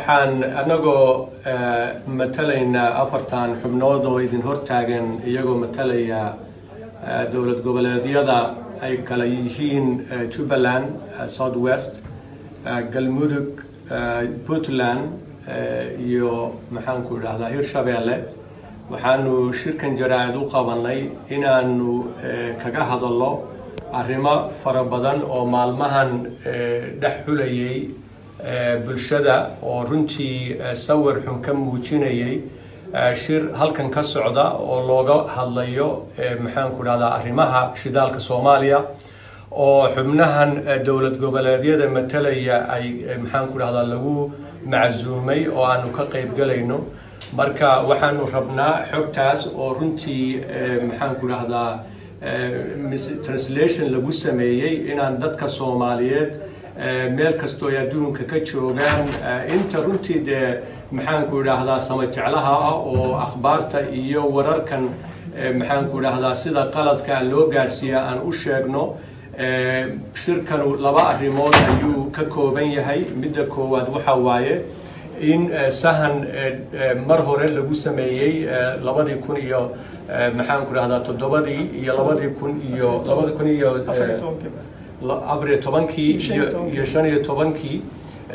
waxaan anagoo matalaynaa afartan xubnood oo idin hortaagan iyagoo matalaya dowlad goboleedyada ay kala yihiin jubbaland south west galmudug puntland iyo maxaanku idhahdaa hirshabeelle waxaanu shirkan jaraa'id u qabanay inaanu kaga hadallo arrimo fara badan oo maalmahan dhex xulayay bulshada oo runtii sawir xun ka muujinayay shir halkan ka socda oo looga hadlayo maxaanku idhahdaa arrimaha shidaalka soomaaliya oo xubnahan dowlad goboleedyada matalaya ay maxaanku idhahdaa lagu macsuumay oo aanu ka qayb galayno marka waxaanu rabnaa xogtaas oo runtii maxaanku idhahdaa translation lagu sameeyey inaan dadka soomaaliyeed meel kastoo ay adduunka ka joogaan inta runtii dee maxaanku idhaahdaa samajeclaha ah oo akhbaarta iyo wararkan maxaanku idhaahdaa sida qaladka loo gaadhsiiya aan u sheegno shirkanu laba arrimood ayuu ka kooban yahay midda koowaad waxa waaye in sahan mar hore lagu sameeyey labadii kun iyo maxaanku idhahdaa toddobadii iyo labadii kun iyo labadi kun iyo afariyo tobankii iyo shan iyo tobankii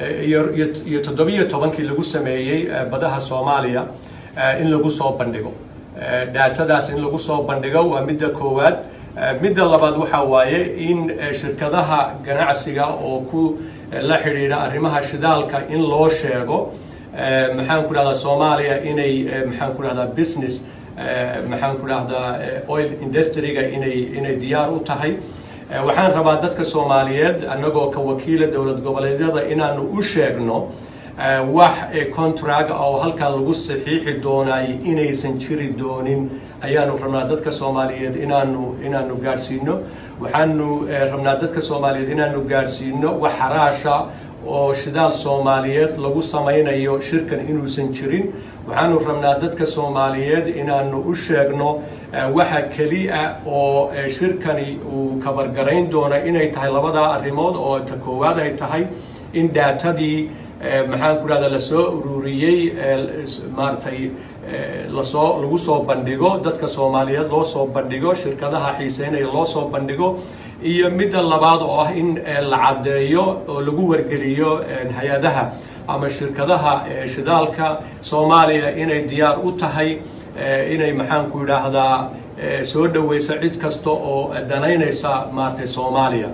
iyo toddobiyo tobankii lagu sameeyey badaha soomaaliya in lagu soo bandhigo daatadaas in lagu soo bandhigo waa midda koowaad midda labaad waxa waaye in shirkadaha ganacsiga oo ku la xidhiidha arrimaha shidaalka in loo sheego maxaanku dhahdaa soomaaliya inay maxaanku dhahdaa business maxaanku dhahdaa oil industryga inay inay diyaar u tahay waxaan rabaa dadka soomaaliyeed annagoo ka wakiila dowlad goboleedyada inaanu u sheegno wax contract oo halkan lagu saxiixi doonay inaysan jiri doonin ayaanu rabnaa dadka soomaaliyeed inaanu inaanu gaadhsiino waxaanu rabnaa dadka soomaaliyeed inaanu gaadhsiino wax xaraasha oo shidaal soomaaliyeed lagu samaynayo shirkan inuusan jirin waxaanu rabnaa dadka soomaaliyeed inaanu u sheegno waxa keliya oo shirkani uu kabargarayn doona inay tahay labadaa arrimood oo ta koowaad ay tahay in daatadii maxaanku dhahda lasoo ururiyey maaratay lasoo lagu soo bandhigo dadka soomaaliyeed loo soo bandhigo shirkadaha xiiseynaya loo soo bandhigo iyo midda labaad oo ah in la caddeeyo oo lagu wargeliyo hay-adaha ama shirkadaha shidaalka soomaaliya inay diyaar u tahay inay maxaanku idhaahdaa soo dhoweysa cid kasta oo danaynaysa maaratay soomaaliya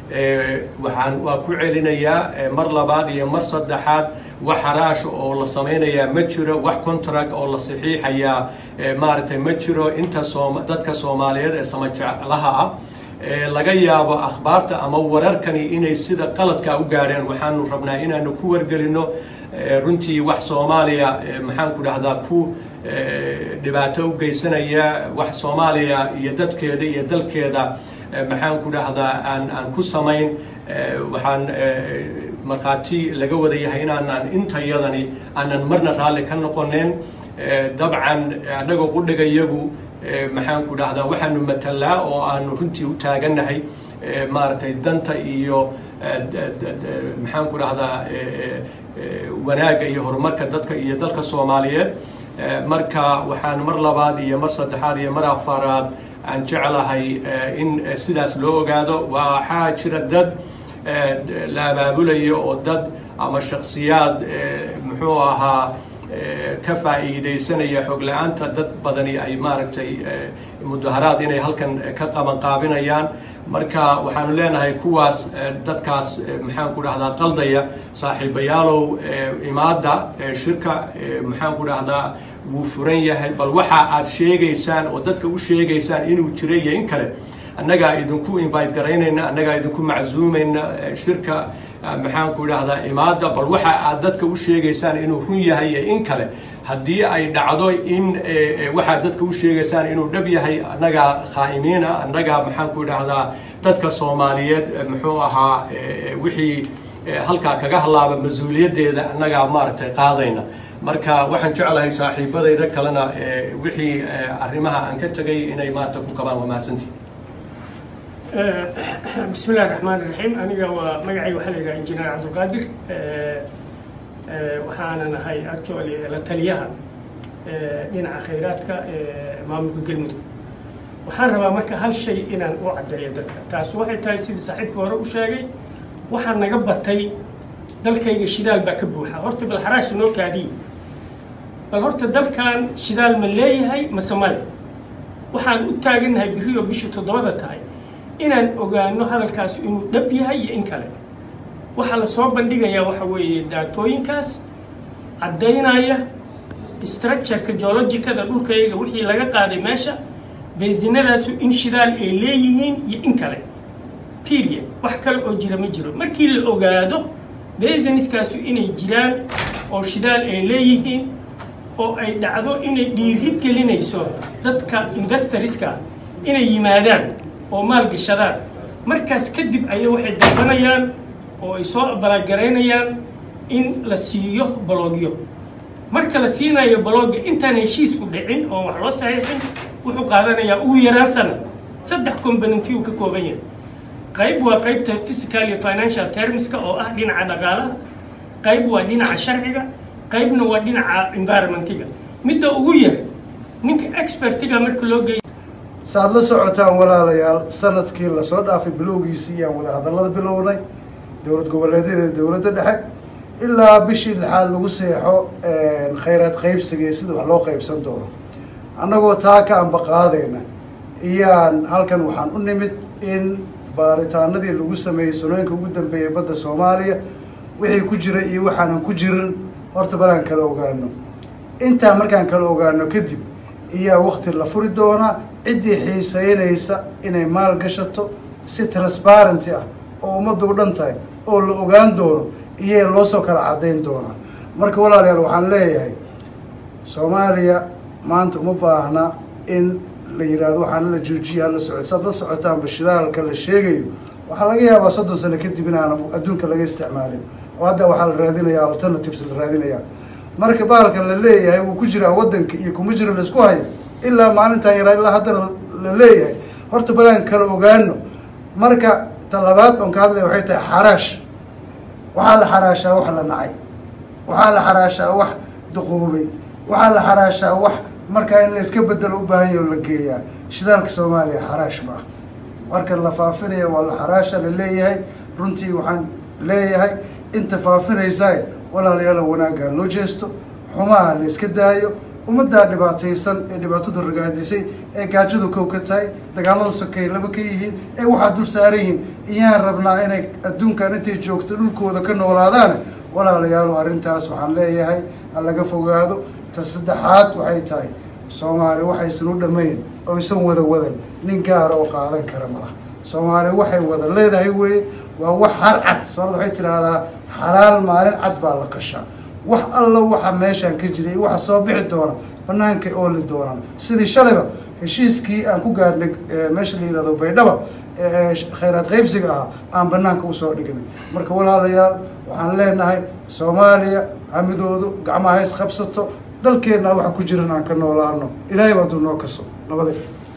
waxaan waa ku celinayaa mar labaad iyo mar saddexaad wax xaraasha oo la samaynayaa ma jiro wax contract oo la saxiixayaa maaragtay ma jiro inta soom dadka soomaaliyeed ee samajeclaha ah laga yaabo akhbaarta ama wararkani inay sida qaladka u gaadheen waxaanu rabnaa inaanu ku wargelino runtii wax soomaaliya maxaanku dhahdaa ku dhibaato u geysanaya wax soomaaliya iyo dadkeeda iyo dalkeeda maxaanku dhahdaa aan aan ku samayn waxaan markhaati laga wada yahay inaanan intayadani aanan marna raalli ka noqonin dabcan annagoo qudhiga iyagu maxaanku dhahdaa waxaanu matalaa oo aanu runtii u taagannahay maaragtay danta iyo maxaanku dhahdaa wanaagga iyo horumarka dadka iyo dalka soomaaliyeed marka waxaan mar labaad iyo mar saddexaad iyo mar afaraad aan jeclahay in sidaas loo ogaado waxaa jira dad la abaabulayo oo dad ama shaksiyaad muxuu ahaa ka faa'iidaysanaya xog la-aanta dad badani ay maaragtay mudaharaad inay halkan ka qabanqaabinayaan marka waxaanu leenahay kuwaas dadkaas maxaanku dhahdaa qaldaya saaxiibayaalow imaadda shirka maxaanku dhahdaa wuu furan yahay bal waxa aad sheegaysaan oo dadka u sheegaysaan inuu jiray iyo in kale annagaa idinku invite garaynayna annagaa idinku macsuumayna shirka maxaanku idhahdaa imaada bal waxa aad dadka u sheegaysaan inuu run yahay iyo in kale haddii ay dhacdo in waxaad dadka u sheegaysaan inuu dhab yahay annagaa khaa'imiina annagaa maxaanku idhahdaa dadka soomaaliyeed muxuu ahaa wixii halkaa kaga halaaba mas-uuliyaddeeda annagaa maaragtay qaadayna marka waxaan jeclahay saaxiibadayda kalena wixii arrimaha aan ka tegay inay maarata ku qabaan waa mahadsantii bismi illahi raxmaan iraxiim aniga waa magacayga waxaa la yidhaha injineer cabdulqaadir waxaana nahay actually la taliyaha dhinaca khayraadka maamulka galmudug waxaan rabaa marka hal shay inaan u caddeeyo dadka taas waxay tahay sidii saaxiibka hore u sheegay waxaa naga batay dalkayga shidaal baa ka buuxa horta bal xaraash noo kaadiye bal horta dalkan shidaal ma leeyahay mase male waxaan u taagannahay biriyo bishu toddobada tahay inaan ogaano hadalkaasi inuu dhab yahay iyo in kale waxaa la soo bandhigayaa waxa weeye daatooyinkaas caddaynaya structureka geologicada dhulkayaga wixii laga qaaday meesha bensinadaasu in shidaal ay leeyihiin iyo in kale period wax kale oo jira ma jiro markii la ogaado bensinskaasu inay jiraan oo shidaal ay leeyihiin oo ay dhacdo inay dhiiri gelinayso dadka investorska inay yimaadaan oo maalgashadaan markaas kadib ayay waxay dalbanayaan oo ay soo abalaagaraynayaan in la siiyo balogyo marka la siinayo balogga intaan heshiisku dhicin oo wax loo saxiixin wuxuu qaadanayaa ugu yaraan sana saddex componenty uu ka kooban yahay qayb waa qaybta physical iyo financial termska oo ah dhinaca dhaqaalaha qayb waa dhinaca sharciga qaybna waa dhinaca environmentiga midda ugu yar ninka expertiga marka loo geeyo saaad la socotaan walaalayaal sanadkii lasoo dhaafay bilowgiisii iyaan wada hadallada bilownay dowlad goboleedyada dowladda dhexe ilaa bishii lixaad lagu seexo khayraad qaybsiga sida wax loo qaybsan doono annagoo taa ka ambaqaadayna iyaan halkan waxaan u nimid in baaritaanadii lagu sameeyey sanooyinka ugu dambeeyay badda soomaaliya wixii ku jira iyo waxaanan ku jirin horta balaan kala ogaano intaa markaan kala ogaano kadib iyaa wakti la furi doonaa ciddii xiiseynaysa inay maal gashato si transparenty ah oo ummaddu u dhan tahay oo la ogaan doono iyaa loo soo kala caddayn doonaa marka walaalayaal waxaan leeyahay soomaaliya maanta uma baahna in la yidhaahdo waxaana la joojiya hala socod saad la socotaanba shidaalka la sheegayo waxaa laga yaabaa soddon sano kadib inaana adduunka laga isticmaalin oo hadda waxaa la raadinaya alternatives la raadinaya marka bahalkan la leeyahay wuu ku jiraa waddanka iyo kuma jiro laisku hayo ilaa maalintan yaraa ilaa haddana la leeyahay horta balaan kala ogaano marka talabaad oon ka hadlaya waxay tahay xaraash waxaa la xaraashaa wax la nacay waxaa la xaraashaa wax duquubay waxaa la xaraashaa wax markaa in la iska bedelo u baahan yahy oo la geeyaa shidaalka soomaaliya xaraash ma ah marka la faafinaya waa la xaraasha la leeyahay runtii waxaan leeyahay inta faafinaysaa walaalayaala wanaaggaa loo jeesto xumaha la iska daayo ummaddaa dhibaataysan ee dhibaatadu ragaadisay ee gaajadu kow ka tahay dagaalada sokay laba ka yihiin ee waxaa dul saaran yihiin iyaan rabnaa inay adduunkan intay joogto dhulkooda ka noolaadaana walaalayaalo arrintaas waxaan leeyahay ha laga fogaado ta saddexaad waxay tahay soomaali waxaysan u dhammayn oo isan wada wadan nin gaara oo qaadan kara malaha soomaali waxay wada leedahay weye waa wax har cad soomaalida waxay tidhaahdaa xalaal maalin cad baa la qashaa wax alla waxa meeshaan ka jiray iyo waxa soo bixi doona bannaankay ooli doonaan sidii shalayba heshiiskii aan ku gaarnay meesha la yihahdo baydhaba ee khayraad qaybsiga ahaa aan bannaanka usoo dhignay marka walaalayaal waxaan leenahay soomaaliya hamidoodu gacmaha is qabsato dalkeenna waxa ku jiran aan ka noolaano ilaahay baa duu noo kaso nabade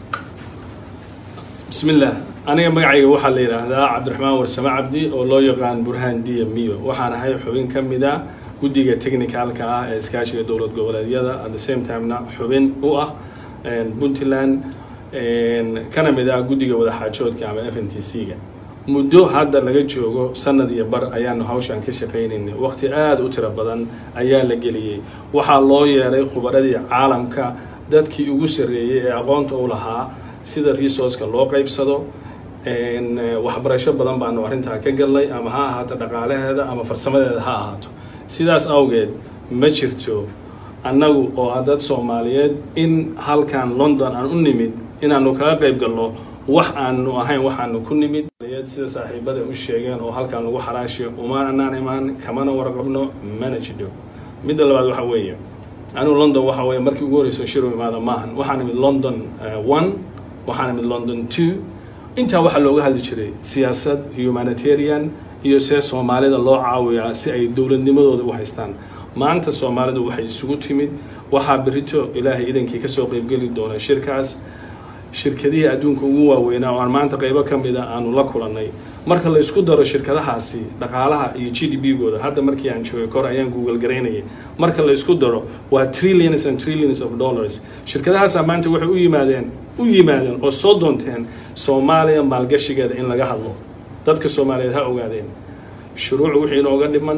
bismi illaah aniga magacayga waxaa la yidhaahdaa cabdiraxmaan warsame cabdi oo loo yaqaan burhaan diya miyo waxaan ahay xubin ka mid a guddiga technicalka ah ee iskaashiga dowlad goboleedyada at the same timena xubin u ah puntland kana mid ah guddiga wadaxaajoodka ama f n t c-ga muddo hadda laga joogo sanad iyo bar ayaanu hawshan ka shaqaynaynay waqti aada u tiro badan ayaa la geliyey waxaa loo yeelay khubaradii caalamka dadkii ugu sarreeyey ee aqoonta u lahaa sida resourceka loo qaybsado waxbarasho badan baanu arrintaa ka galnay ama ha ahaato dhaqaalaheeda ama farsamadeeda ha ahaato sidaas awgeed ma jirto annagu oo ah dad soomaaliyeed in halkan london aan u nimid inaanu kaga qayb galno wax aanu ahayn waxaanu ku nimid sida saaxiibada u sheegeen oo halkan lagu xaraashiyo uma anaan imaan kamana warqabno mana jidho midda labaad waxa weeye anigu london waxa weeye markii ugu horreyso shiru imaada maahan waxaan imid london one waxaan imid london two intaa waxaa looga hadli jiray siyaasad humanitarian iyo see soomaalida loo caawiyaa si ay dowladnimadooda u haystaan maanta soomaalidu waxay isugu timid waxaa berito ilaahay idankii kasoo qeybgeli doona shirkaas shirkadihii adduunka ugu waaweynaa oo aan maanta qeybo ka mida aanu la kulannay marka la isku daro shirkadahaasi dhaqaalaha iyo g d b gooda hadda markii aan joogay kor ayaan google garaynayay marka la isku daro waa trillions and trillions of dollars shirkadahaasaa maanta waxay u yimaadeen u yimaadeen oo soo doonteen soomaaliya maalgashigeeda in laga hadlo dadka soomaaliyeed ha ogaadeen shuruuc wixii inooga dhiman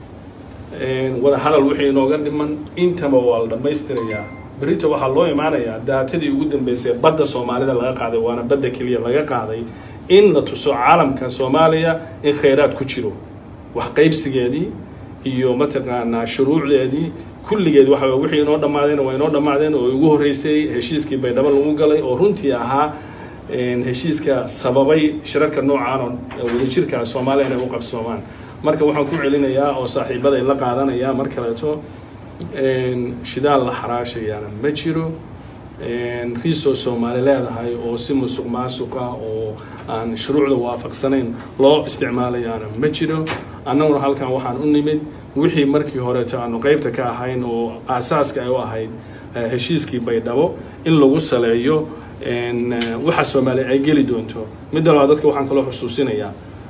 wada hadal wixii inooga dhiman intaba waa la dhammaystirayaa berita waxaa loo imaanayaa daatadii ugu dambeysay badda soomaalida laga qaaday waana badda keliya laga qaaday in la tuso caalamka soomaaliya in khayraad ku jiro wax qaybsigeedii iyo mataqaanaa shuruucdeedii kulligeed waxa weye wixii inoo dhammaadeen waa inoo dhammaadeen oo ugu horreysay heshiiskii baydhabo lagu galay oo runtii ahaa heshiiska sababay shirarka noocaan oo wadajirka soomaaliya inay u qabsoomaan marka waxaan ku celinayaa oo saaxiibaday la qaadanaya mar kaleeto shidaal la xaraashayaana ma jiro riisoo soomaali leedahay oo si musuq maasuq ah oo aan shuruucda waafaqsanayn loo isticmaalayaana ma jiro annaguna halkan waxaan u nimid wixii markii horeeto aanu qeybta ka ahayn oo aasaaska ay u ahayd heshiiskii baydhabo in lagu saleeyo waxa soomaaliya ay geli doonto midda labaad dadka waxaan kaloo xusuusinayaa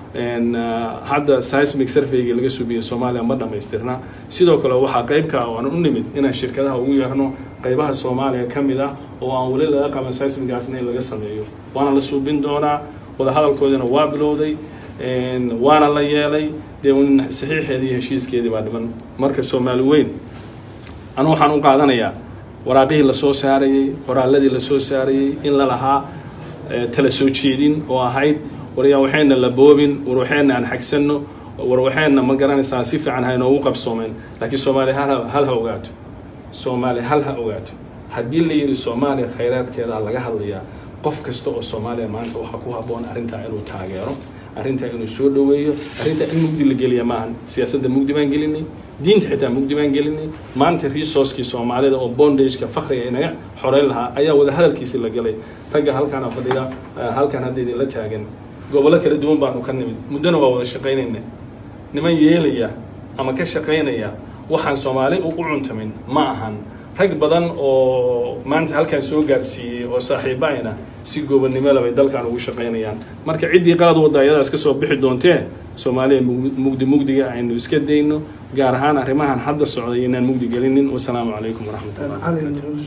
hadda seismic surveygii laga subiyey soomaaliya ma dhammaystirna sidoo kale waxaa qeyb ka ah oo aan u nimid inaan shirkadaha ugu yeerno qeybaha soomaaliya ka mid ah oo aan weli laga qaban seismigaasna in laga sameeyo waana la suubin doonaa wadahadalkoodina waa bilowday waana la yeelay dee saxiixeedii iyo heshiiskeedii baa dhiman marka soomaali weyn anu waxaan u qaadanayaa waraaqihii lasoo saarayey qoraaladii lasoo saarayey in la lahaa tala soo jeedin oo ahayd waryaa waxayna la boobin war waxayna aan xagsanno war waxayna ma garanaysaa si fiican haynoogu qabsoomeen laakiin soomaaliya hal hal ha ogaato soomaaliya hal ha ogaato haddii la yidhi soomaaliya khayraadkeeda laga hadlayaa qof kasta oo soomaaliya maanta waxaa ku habboon arrintaa inuu taageero arrintaa inuu soo dhoweeyo arrintaa in mugdi la geliya maahan siyaasadda mugdi baan gelinay diinta xitaa mugdi baan gelinay maanta resourcekii soomaalida oo bondageka fakriga inaga xoreyn lahaa ayaa wada hadalkiisi la galay ragga halkaana fadhiga halkan hadda idinla taagan gobollo kala duwan baanu ka nimid muddona waa wada shaqaynayna niman yeelaya ama ka shaqaynaya waxaan soomaali u cuntamin ma ahan rag badan oo maanta halkan soo gaarsiiyey oo saaxiibaayna si goobannimo bay dalkan ugu shaqaynayaan marka ciddii qalad wadda ayadaas ka soo bixi doontee soomaaliya mugdi mugdiga aynu iska dayno gaar ahaan arrimahan hadda socday inaan mugdi gelinin wasalaamu calaykum waraxmat ullah